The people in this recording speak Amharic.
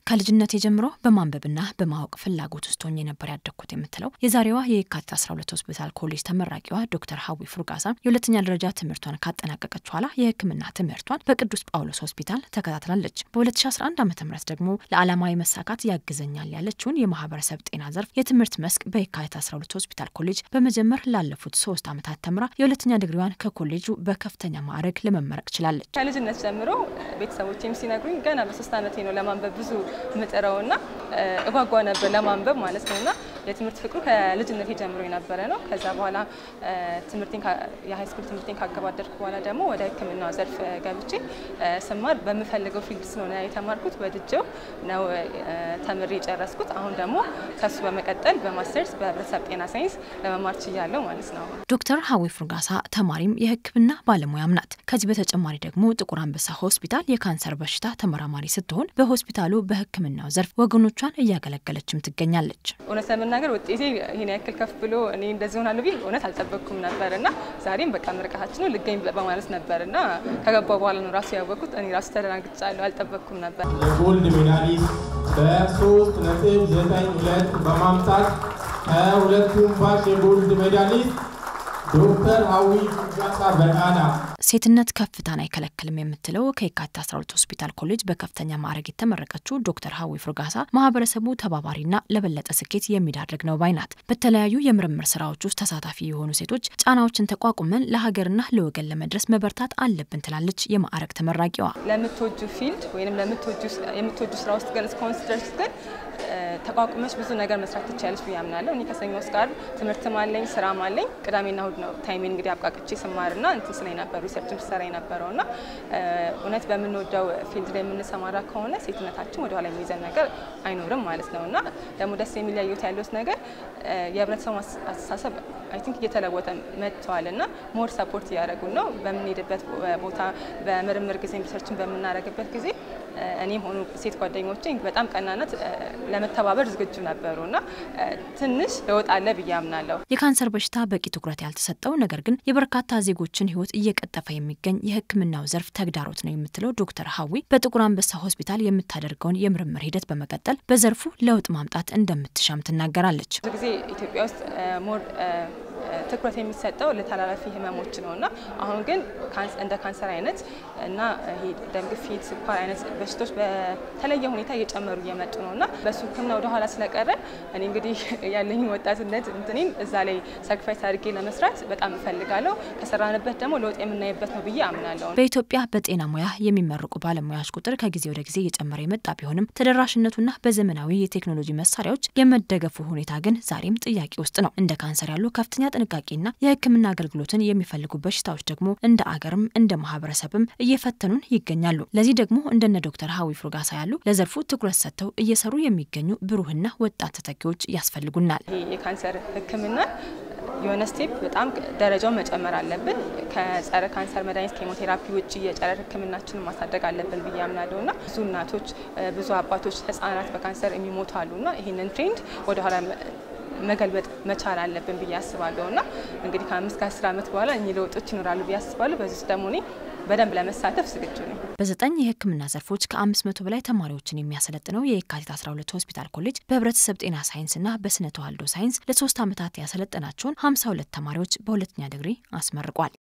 ከልጅነት ጀምሮ በማንበብና በማወቅ ፍላጎት ውስጥ ሆኜ ነበር ያደግኩት የምትለው የዛሬዋ የካቲት 12 ሆስፒታል ኮሌጅ ተመራቂዋ ዶክተር ሀዊ ፉርጋሳ የሁለተኛ ደረጃ ትምህርቷን ካጠናቀቀች በኋላ የሕክምና ትምህርቷን በቅዱስ ጳውሎስ ሆስፒታል ተከታትላለች። በ2011 ዓ ም ደግሞ ለዓላማዊ መሳካት ያግዘኛል ያለችውን የማህበረሰብ ጤና ዘርፍ የትምህርት መስክ በየካቲት 12 ሆስፒታል ኮሌጅ በመጀመር ላለፉት ሶስት ዓመታት ተምራ የሁለተኛ ዲግሪዋን ከኮሌጁ በከፍተኛ ማዕረግ ለመመረቅ ችላለች። ከልጅነት ጀምሮ ቤተሰቦቼም ሲነግሩኝ ገና በሶስት ዓመቴ ነው ለማንበብ ብዙ ምጥረውና እጓጓ ነበር ለማንበብ ማለት ነው። እና የትምህርት ፍቅሩ ከልጅነት ጀምሮ የነበረ ነው። ከዛ በኋላ ትምህርቴን የሃይስኩል ትምህርቴን ካገባደድኩ በኋላ ደግሞ ወደ ሕክምና ዘርፍ ገብቼ ስማር በምፈልገው ፊልድ ስለሆነ የተማርኩት ወድጀው ነው ተምሬ የጨረስኩት። አሁን ደግሞ ከሱ በመቀጠል በማስተርስ በህብረተሰብ ጤና ሳይንስ ለመማር ችያለሁ ማለት ነው። ዶክተር ሀዊ ፉርጋሳ ተማሪም የሕክምና ባለሙያም ናት። ከዚህ በተጨማሪ ደግሞ ጥቁር አንበሳ ሆስፒታል የካንሰር በሽታ ተመራማሪ ስትሆን በሆስፒታሉ በሕክምናው ዘርፍ ወገኖቿን እያገለገለችም ትገኛለች። እውነት ለመናገር ውጤቴ ይህን ያክል ከፍ ብሎ እኔ እንደዚህ ሆናለሁ ቢል እውነት አልጠበቅኩም ነበር እና ዛሬም በቃ ምርቃታችን ነው ልገኝ በማለት ነበር እና ከገባ በኋላ ነው ራሱ ያወቅኩት። እኔ ራሱ ተደናግጫለሁ፣ አልጠበቅኩም ነበር። የጎልድ ሜዳሊስት በሶስት ነጥብ ዘጠኝ ሁለት በማምጣት ከሁለቱም ባች የጎልድ ሜዳሊስት ዶክተር ሀዊ ፉርጋሳ በቃና ሴትነት ከፍታን አይከለክልም የምትለው ከየካቲት 12 ሆስፒታል ኮሌጅ በከፍተኛ ማዕረግ የተመረቀችው ዶክተር ሀዊ ፉርጋሳ ማህበረሰቡ ተባባሪና ለበለጠ ስኬት የሚዳርግ ነው ባይ ናት። በተለያዩ የምርምር ስራዎች ውስጥ ተሳታፊ የሆኑ ሴቶች ጫናዎችን ተቋቁመን ለሀገርና ለወገን ለመድረስ መበርታት አለብን ትላለች የማዕረግ ተመራቂዋ። ለምትወጁ ፊልድ ወይም የምትወጁ ስራ ውስጥ ግን እስከሆን ድረስ ግን ተቋቁመች ብዙ ነገር መስራት ትችላለች ብዬ አምናለሁ። እኔ ከሰኞ እስከ ዓርብ ትምህርትም አለኝ ስራም አለኝ። ቅዳሜና እሁድ ነው ታይሜን እንግዲህ አብቃቅቼ ስማርና እንትን ስለ ነበሩ ሪሰርችም ስሰራ የነበረው እና እውነት በምንወደው ፊልድ ላይ የምንሰማራ ከሆነ ሴትነታችን ወደኋላ የሚይዘን ነገር አይኖርም ማለት ነው እና ደግሞ ደስ የሚለዩት ያሉት ነገር የህብረተሰቡ አስተሳሰብ አይ ቲንክ እየተለወጠ መጥተዋል እና ሞር ሰፖርት እያደረጉን ነው። በምንሄድበት ቦታ በምርምር ጊዜ ሪሰርችን በምናደርግበት ጊዜ እኔም ሆኑ ሴት ጓደኞቼ በጣም ቀናነት ለመተባበር ዝግጁ ነበሩ እና ትንሽ ለውጥ አለ ብዬ አምናለሁ። የካንሰር በሽታ በቂ ትኩረት ያልተሰጠው ነገር ግን የበርካታ ዜጎችን ህይወት እየቀጠፈ የሚገኝ የሕክምናው ዘርፍ ተግዳሮት ነው የምትለው ዶክተር ሀዊ በጥቁር አንበሳ ሆስፒታል የምታደርገውን የምርምር ሂደት በመቀጠል በዘርፉ ለውጥ ማምጣት እንደምትሻም ትናገራለች። ብዙ ጊዜ ኢትዮጵያ ውስጥ ሞር ትኩረት የሚሰጠው ለተላላፊ ህመሞች ነው እና አሁን ግን እንደ ካንሰር አይነት እና ደም ግፊት፣ ስኳር አይነት በሽታዎች በተለየ ሁኔታ እየጨመሩ እየመጡ ነው እና በሱ ህክምና ወደኋላ ስለቀረ እኔ እንግዲህ ያለኝ ወጣትነት እንትኔን እዛ ላይ ሳክሪፋይስ አድርጌ ለመስራት በጣም እፈልጋለሁ። ከሰራንበት ደግሞ ለውጥ የምናይበት ነው ብዬ አምናለሁ። በኢትዮጵያ በጤና ሙያ የሚመረቁ ባለሙያዎች ቁጥር ከጊዜ ወደ ጊዜ እየጨመረ የመጣ ቢሆንም ተደራሽነቱና በዘመናዊ የቴክኖሎጂ መሳሪያዎች የመደገፉ ሁኔታ ግን ዛሬም ጥያቄ ውስጥ ነው። እንደ ካንሰር ያሉ ከፍተኛ ጥንቃቄና የሕክምና አገልግሎትን የሚፈልጉ በሽታዎች ደግሞ እንደ አገርም እንደ ማህበረሰብም እየፈተኑን ይገኛሉ። ለዚህ ደግሞ እንደነ ዶክተር ሀዊ ፉርጋሳ ያሉ ለዘርፉ ትኩረት ሰጥተው እየሰሩ የሚገኙ ብሩህና ወጣት ተተኪዎች ያስፈልጉናል። ይህ የካንሰር ሕክምና የሆነ ስቴፕ በጣም ደረጃውን መጨመር አለብን። ከጸረ ካንሰር መድኃኒት ኬሞቴራፒ ውጭ የጨረር ህክምናችንን ማሳደግ አለብን ብዬ አምናለሁ እና ብዙ እናቶች፣ ብዙ አባቶች፣ ህጻናት በካንሰር የሚሞቱ አሉ እና ይህንን ትሬንድ ወደኋላ መገልበጥ መቻል አለብን ብዬ አስባለሁ እና እንግዲህ ከአምስት ከአስር ዓመት በኋላ እኚህ ለውጦች ይኖራሉ ብዬ አስባለሁ። በዚህ ውስጥ ደግሞ እኔ በደንብ ለመሳተፍ ዝግጁ ነኝ። በዘጠኝ የህክምና ዘርፎች ከአምስት መቶ በላይ ተማሪዎችን የሚያሰለጥነው የየካቲት 12 ሆስፒታል ኮሌጅ በህብረተሰብ ጤና ሳይንስና በስነ ተዋልዶ ሳይንስ ለሶስት ዓመታት ያሰለጠናቸውን 52 ተማሪዎች በሁለተኛ ዲግሪ አስመርቋል።